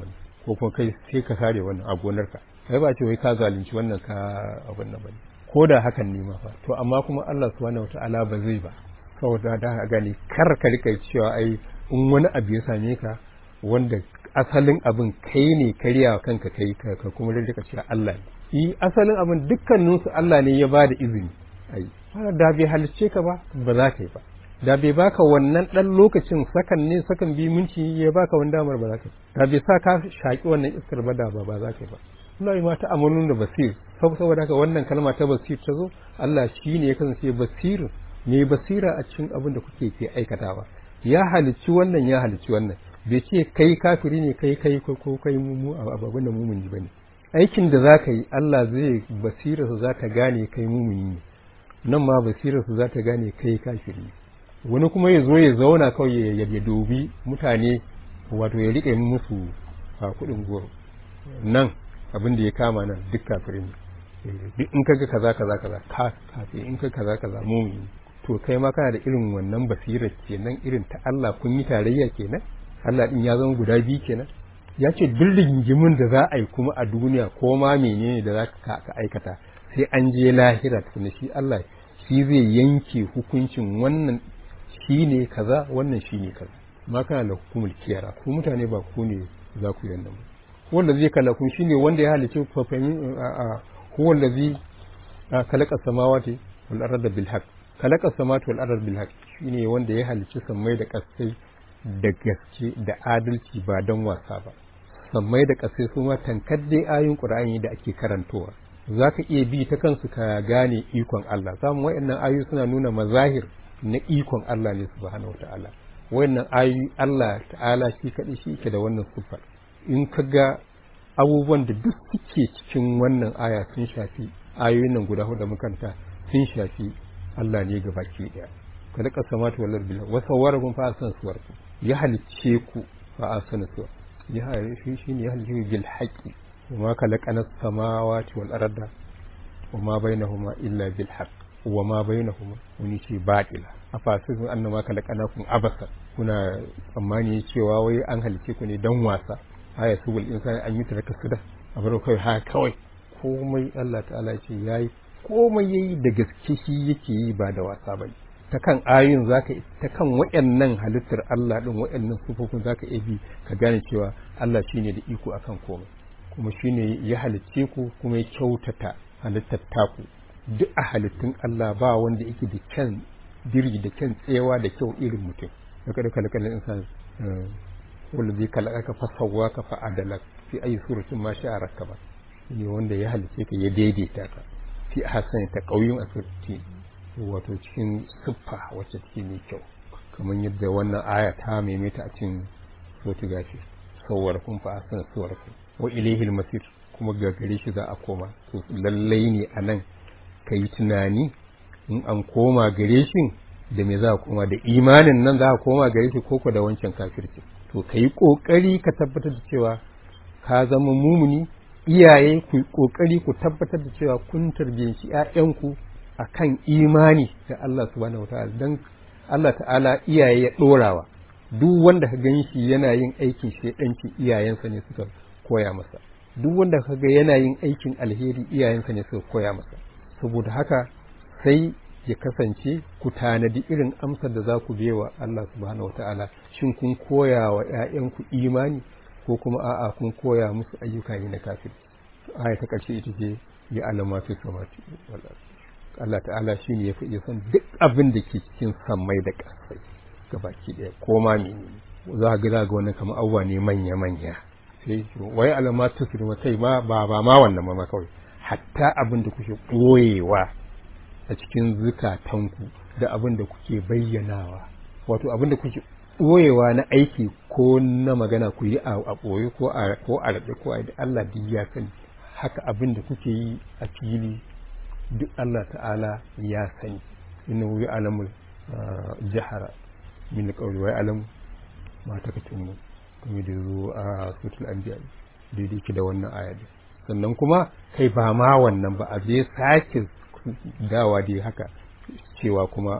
ko kuma kai sai ka sare wannan a gonarka kai ba ce wai ka zalunci wannan ka abin nan bane ko da hakan ne ma fa to amma kuma Allah subhanahu wataala ba zai ba saboda da ka gani kar ka rika cewa ai in wani abu ya same ka wanda asalin abin kai ne karya kanka kai ka kuma rika cewa Allah ne yi asalin abin dukkanin su Allah ne ya bada izini ai da bai halicce ka ba ba za ka yi ba da bai baka wannan dan lokacin sakan ne sakan bi minti ya baka wani damar ba za ka yi da bai sa ka shaki wannan iskar ba da ba ba za ka yi ba Allah ma ta amalun da basir saboda haka wannan kalma ta basir ta zo Allah shi ne ya kasance basirin mai basira a cikin abin da kuke ke aikatawa ya halicci wannan ya halicci wannan bai ce kai kafiri ne kai kai ko kai mu abin da mumuni bane aikin da zaka yi Allah zai basirarsa za ta gane kai mumuni ne nan ma basirarsa za ta gane kai kafiri wani kuma ya zo ya zauna kawai ya dubi mutane wato ya riƙe musu a kuɗin goro nan abin da ya kama nan duk kafiri ne duk in kaga kaza kaza kaza ka kafi in kaga kaza kaza mumuni to kai ma kana da irin wannan basirar kenan irin ta Allah kun yi tarayya kenan Allah din ya zama guda biyu kenan ya ce duk rigingimin da za a yi kuma a duniya ko ma menene da za ka aikata sai an je lahira tukuna shi Allah shi zai yanke hukuncin wannan shi ne kaza wannan shi ne kaza ma kana da hukumul kiyara ku mutane ba ku ne za ku yi wannan wanda zai kalla kun shi ne wanda ya halice fafayin a huwa allazi khalaqa samawati wal arda bil haqq khalaqa samawati wal arda bil haqq shine wanda ya halice sammai da kasai da gaske da adalci ba don wasa ba sammai da kasai su ma tankar dai ayoyin qur'ani da ake karantowa zaka iya bi ta kansu ka gane ikon Allah samu wayannan ayoyi suna nuna mazahir na ikon Allah ne subhanahu wataala wayannan ayoyi Allah ta'ala shi kadai shi yake da wannan sifar in ka ga abubuwan da duk suke cikin wannan aya sun shafi ayoyin nan guda hudu makanta sun shafi Allah ne ga baki daya kada ka samatu wallar bila wa sawwarakum fa asan suwarku ya halicce ku fa asan suwar ya halicce shi ne ya halicce bil haqi wa ma khalaqana samawati wal arda wa ma bainahuma illa bil haqq wa ma bainahuma wani ce batila afasisun annama khalaqanakum abasa kuna tsammani cewa wai an halice ku ne dan wasa aya subul insani an yi taraka su da a bar kai ha kawai komai Allah ta'ala ce yayi komai yayi da gaske shi yake yi ba da wasa ba ta kan ayoyin zaka ta kan wayannan halittar Allah din wayannan sufofin zaka iya bi ka gane cewa Allah shine da iko akan komai kuma shine ya halicce ku kuma ya kyautata halittar taku duk a halittun Allah ba wanda yake da kyan diri da kyan tsewa da kyau irin mutum da kada kalkalin insan wanda zai kalaka fa sawwaka fa adalak fi ayi suratin ma sha rakaba ne wanda ya halice ka ya daidaita ka fi hasan ta kauyin asirti wato cikin siffa wacce take mai kyau kamar yadda wannan aya ta maimaita a cikin sotu gashi sawwar kun fa hasan suwar kun wa ilaihil masir kuma ga gare shi za a koma to lallai ne a nan ka yi tunani in an koma gare shi da me za a koma da imanin nan za a koma gare shi koko da wancan kafirci to ka yi ƙoƙari ka tabbatar da cewa ka zama mumuni iyaye ku yi ƙoƙari ku tabbatar da cewa kun tarbiyyanci ‘ya'yanku a kan imani da Allah subhanahu wa ta'ala don Allah ta'ala iyaye ya ɗorawa duk wanda ka gan shi yana yin aikin shaidanci iyayensa ne suka koya masa duk wanda ka ga yana yin aikin alheri iyayensa ne suka koya masa saboda haka sai ya kasance ku tanadi irin amsar da za ku wa Allah subhanahu wata'ala shin kun koya wa ‘ya'yanku imani ko kuma a'a kun koya musu ayyuka ne na kafir aya ta ƙarshe ita ce ya alama fi samati Allah ta'ala shi ne ya fi iya san duk abin da ke cikin sammai da ƙasai gabaki ɗaya ko ma ne za ga ga wannan kamar abubuwa ne manya-manya sai wai alama ta su kai ma ba ba ma wannan ma kawai hatta abin da kuke ɓoyewa a cikin zukatanku da abin da kuke bayyanawa wato abin da kuke ɓoyewa na aiki ko na magana ku yi a ɓoye ko a ko a raɗe ko a da Allah duk ya sani haka abin da kuke yi a fili duk Allah ta'ala ya sani inna wi alamul jahara min qawli wa alamu ma takatumu kuma da zo a sutul anbiya daidai ki da wannan aya sannan kuma kai ba ma wannan ba a zai sake dawa dai haka cewa kuma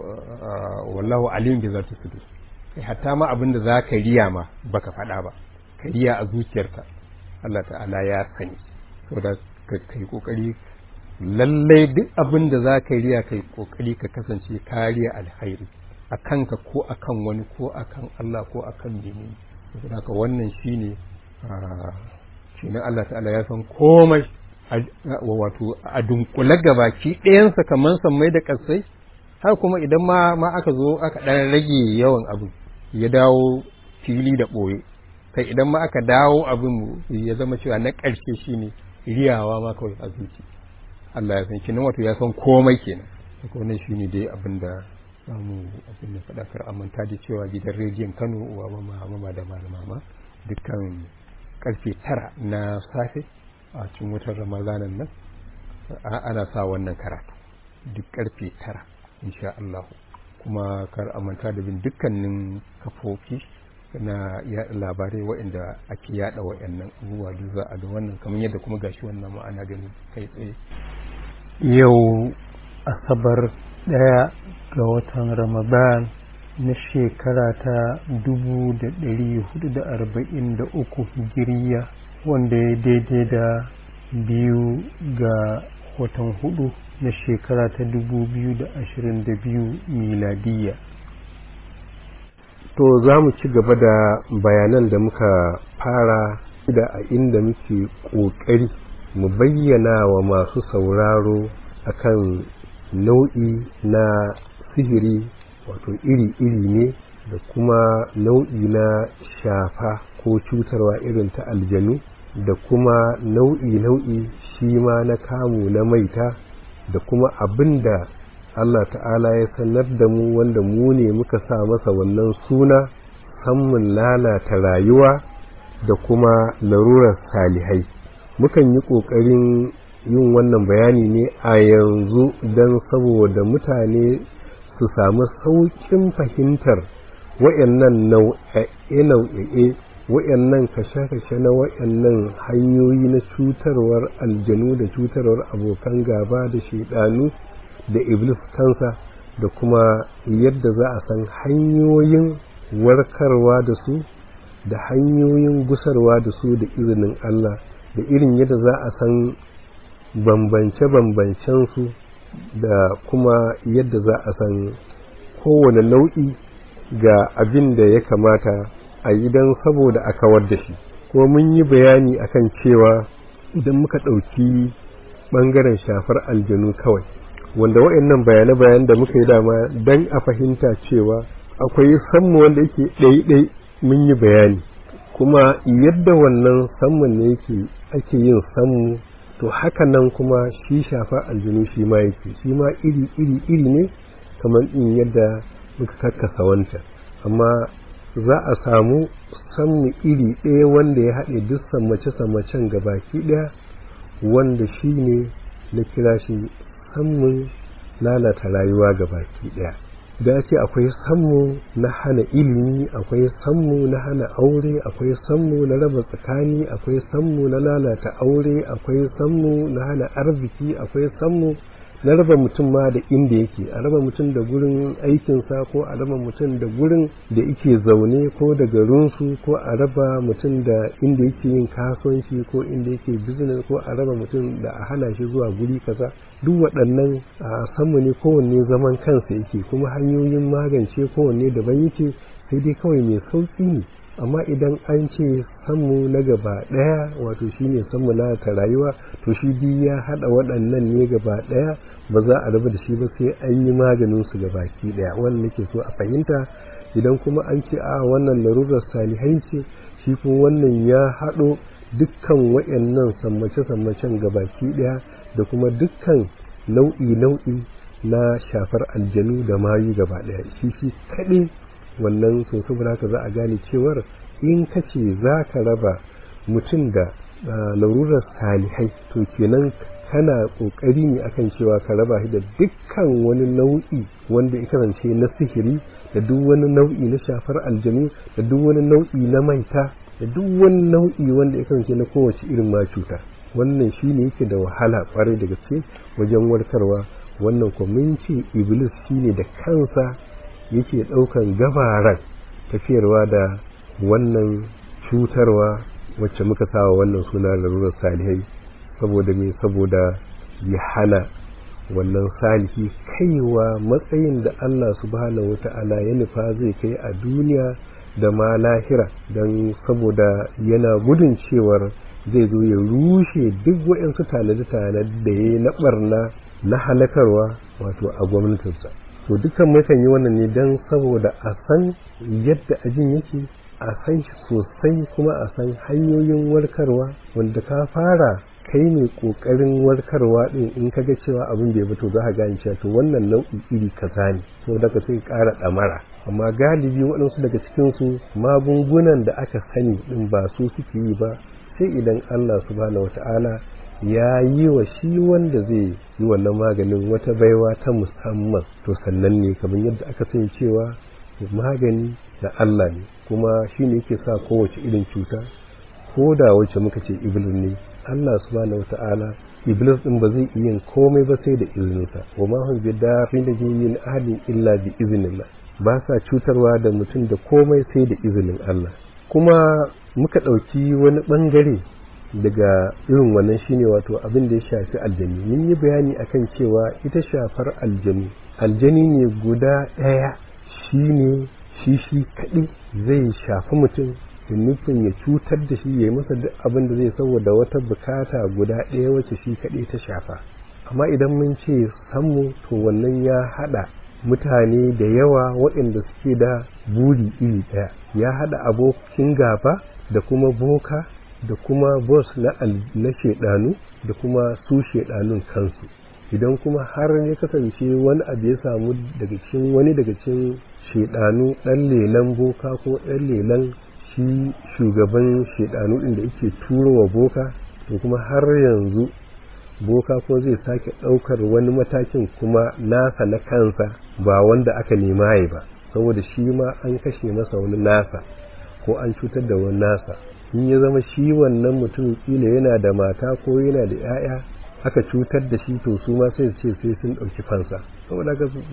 wallahu alim bi zati sudur kai hatta ma abin da zaka riya ma baka faɗa ba ka riya a zuciyarka Allah ta'ala ya sani saboda ka kai kokari lallai duk abin da za ka riya kai kokari ka kasance kariya alkhairi a kanka ko a kan wani ko a kan Allah ko a kan menene saboda haka wannan shine shi ne Allah ta'ala ya san komai wato a dunkule gabaki ɗayansa kamar sammai da ƙasai har kuma idan ma ma aka zo aka ɗan rage yawan abin ya dawo fili da ɓoye kai idan ma aka dawo abin ya zama cewa na ƙarshe shine riyawa ma kawai a zuci Allah ya san kenan wato ya san komai kenan haka wannan shine dai abin da samu abin da faɗakar amanta da cewa gidan rediyon Kano uwa mama mama da malama ma dukkan karfe tara na safe a cikin watan ramadanan nan ana sa wannan karatu duk karfe tara insha Allah kuma kar amanta da bin dukkanin kafofi na yaɗa labarai waɗanda ake yaɗa waɗannan abubuwa duk za a ga wannan kamar yadda kuma gashi wannan ma'ana gani kai tsaye yau asabar ɗaya ga watan ramadan na shekara ta dubu da ɗari hudu da arba'in da uku hijiriya wanda ya daidai da biyu ga watan hudu na shekara ta dubu biyu da ashirin da biyu miladiya to za mu ci gaba da bayanan da muka fara da a inda muke ƙoƙari mu bayyana wa masu sauraro akan nau'i na sihiri wato iri-iri ne da kuma nau'i na shafa ko cutarwa irin ta aljanu da kuma nau'i-nau'i shi ma na kamu na maita da kuma abin da Allah ta'ala ya sanar da mu wanda mu ne muka sa masa wannan suna sammun lalata rayuwa da kuma larurar salihai mukan yi ƙoƙarin yin wannan bayani ne a yanzu don saboda mutane su samu sauƙin fahimtar wa'annan nau'e-nau'e wa'annan kashe-kashe na wa'annan hanyoyi na cutarwar aljanu da cutarwar abokan gaba da shaidanu da iblis kansa da kuma yadda za a san hanyoyin warkarwa da su da hanyoyin gusarwa da su da izinin Allah da irin yadda za a san bambance-bambancensu da kuma yadda za a san kowane nau'i ga abin da ya kamata a yi don saboda a kawar da shi kuma mun yi bayani akan cewa idan muka ɗauki ɓangaren shafar aljanu kawai wanda waɗannan bayane-bayan da muka yi dama don a fahimta cewa akwai sammu wanda yake ɗaiɗai mun yi bayani kuma yadda wannan sammun ne yake ake yin sammu to haka nan kuma shi shafa aljinu shi ma yake shi ma iri iri iri ne kamar in yadda muka karkasa wancan amma za a samu sammu iri ɗaya wanda ya haɗe duk sammace-sammacen gabaki ɗaya wanda shi ne na kira shi sammun lalata rayuwa gabaki ɗaya da ce akwai sammu na hana ilimi akwai sammu na hana aure akwai sammu na raba tsakani akwai sammu na lalata aure akwai sammu na hana arziki akwai sammu na raba mutum ma da inda yake a raba mutum da gurin aikinsa ko a raba mutum da gurin da yake zaune ko da garinsu ko a raba mutum da inda yake yin kasuwanci ko inda yake business ko a raba mutum da a hana shi zuwa guri kaza duk waɗannan a sanmu ne kowanne zaman kansa yake kuma hanyoyin magance kowanne daban yake sai dai kawai mai sauƙi ne amma idan an ce sanmu na gaba ɗaya wato shine sanmu na ta rayuwa to shi biyu ya haɗa waɗannan ne gaba ɗaya ba za a raba da shi ba sai an yi maganin su ga baki ɗaya wannan nake so a fahimta idan kuma an ce a wannan larurar salihai ce shi kuma wannan ya haɗo dukkan waɗannan sammace-sammacen ga baki ɗaya da kuma dukkan nau'i-nau'i na shafar aljanu da mayu gaba ɗaya shi shi kaɗai wannan to saboda haka za a gane cewar in ka ce za ka raba mutum da larurar salihai to kenan kana kokari ne akan cewa ka raba shi da dukkan wani nau'i wanda ya kasance na sihiri da duk wani nau'i na shafar aljanu da duk wani nau'i na maita da duk wani nau'i wanda ya kasance na kowace irin ma cuta wannan shi ne yake da wahala kwarai da gaske wajen warkarwa wannan kuma ce iblis shi ne da kansa yake ɗaukan gabaran tafiyarwa da wannan cutarwa wacce muka sawa wannan suna larurar salihai saboda me saboda ya hana wannan salihi kaiwa matsayin da Allah subhanahu wata'ala ya nufa zai kai a duniya da ma lahira don saboda yana gudun cewar zai zo ya rushe duk waɗansu tanade-tanade da ya yi na ɓarna na halakarwa wato a gwamnatinsa to dukkan mukan yi wannan ne don saboda a san yadda ajin yake a san shi sosai kuma a san hanyoyin warkarwa wanda ka fara kai ne kokarin warkarwa din in kaga cewa abin bai fito za ka gane cewa to wannan nau'i iri kaza ne so daga sai ƙara ɗamara amma galibi waɗansu daga cikin su magungunan da aka sani din ba su suke yi ba sai idan Allah subhanahu wata'ala ya yi wa shi wanda zai yi wannan maganin wata baiwa ta musamman to sannan ne kamar yadda aka sani cewa magani da Allah ne kuma shi ne yake sa kowace irin cuta ko da wacce muka ce iblis ne Allah subhanahu wata'ala iblis din ba zai iya komai ba sai da izininsa wa ma hum bi darin da min ahadin illa bi iznillah ba sa cutarwa da mutum da komai sai da izinin Allah kuma muka ɗauki wani ɓangare daga irin wannan shine wato abin da ya shafi aljani mun yi bayani akan cewa ita shafar aljani aljani ne guda ɗaya shine shi shi kaɗai zai shafi mutum da nufin ya cutar da shi ya yi masa duk abin da zai saboda wata bukata guda ɗaya wacce shi kaɗai ta shafa amma idan mun ce sammu to wannan ya haɗa mutane da yawa waɗanda suke da buri iri ɗaya ya haɗa abokin gaba da kuma boka da kuma bos na, na shaidanu da kuma su shaidanun kansu idan kuma har ya kasance wani abu ya samu daga cikin wani daga cikin shaidanu ɗan lelan boka ko ɗan lelan shi shugaban shaidanu ɗin da yake turowa boka to kuma har yanzu boka ko zai sake ɗaukar wani matakin kuma nasa na kansa ba wanda aka nema ya ba saboda shi ma an kashe masa wani nasa ko an cutar da wani nasa in ya zama shi wannan mutum kila yana da mata ko yana da 'ya'ya aka cutar da shi to su ma sai ce sai sun ɗauki fansa saboda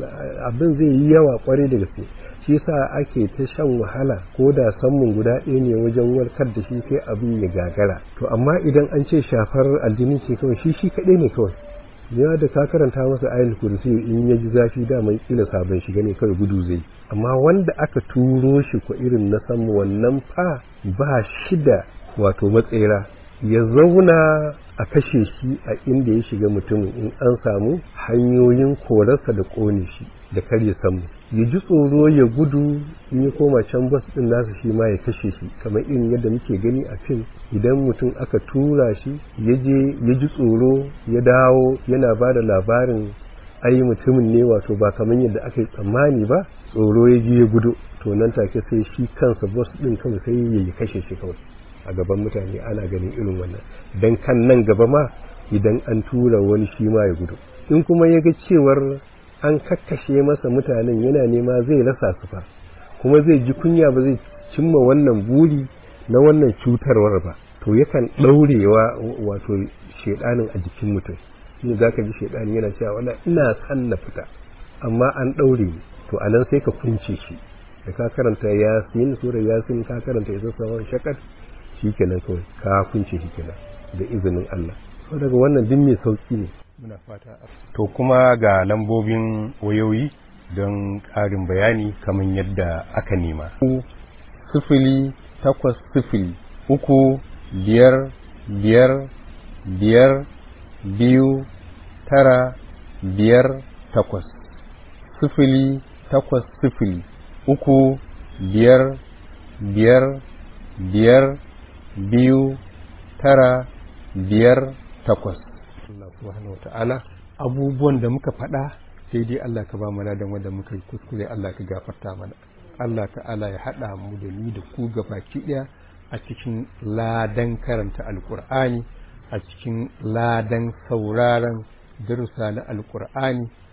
abin zai yi yawa kwarai da gaske shi sa ake ta shan wahala ko da samun guda ɗaya ne wajen warkar da shi sai abin ya gagara to amma idan an ce shafar aljini ce kawai shi shi kaɗai ne kawai ya da ka karanta masa ayin kursi in ya ji zafi daman kila sabon shiga ne kawai gudu zai amma wanda aka turo shi ko irin na samu wannan fa ba shi da wato matsera ya zauna a kashe shi a inda ya shiga mutumin in an samu hanyoyin korarsa da ƙone shi da karya samu ya ji tsoro ya gudu in ya koma can bas din nasa shi ma ya kashe shi kamar irin yadda muke gani a fim idan mutum aka tura shi ya je ya ji tsoro ya dawo yana ba da labarin ai mutumin ne wato ba kamar yadda aka yi tsammani ba tsoro ya je ya gudu to nan take sai shi kansa bas din kawai sai ya kashe shi kawai a gaban mutane ana ganin irin wannan dan kan nan gaba ma idan an tura wani shi ma ya gudu in kuma ya ga cewar an kakkashe masa mutanen yana nema zai rasa su fa kuma zai ji kunya ba zai cimma wannan buri na wannan cutarwar ba to yakan ɗaurewa wato shedanin a jikin mutum shi za ka ji shedani yana cewa wala ina san na fita amma an ɗaure ni to anan sai ka kunce shi da ka karanta yasin sura yasin ka karanta isa sawan shakat shi kenan kawai ka kunce shi kenan da izinin Allah so daga wannan din mai sauki ne muna fata to kuma ga lambobin wayoyi don ƙarin bayani kamar yadda aka nema sifili takwas sifili uku biyar biyar biyar biyu tara biyar takwas sifili takwas sifili uku biyar biyar biyar biyu tara biyar takwas Allah subhanahu wa ta'ala abubuwan da muka faɗa sai dai Allah ka ba mu ladan wanda muka yi kuskure Allah ka gafarta mana Allah ta'ala ya haɗa mu da ni da ku gabaki ɗaya a cikin ladan karanta alkur'ani a cikin ladan sauraron darussa na alkur'ani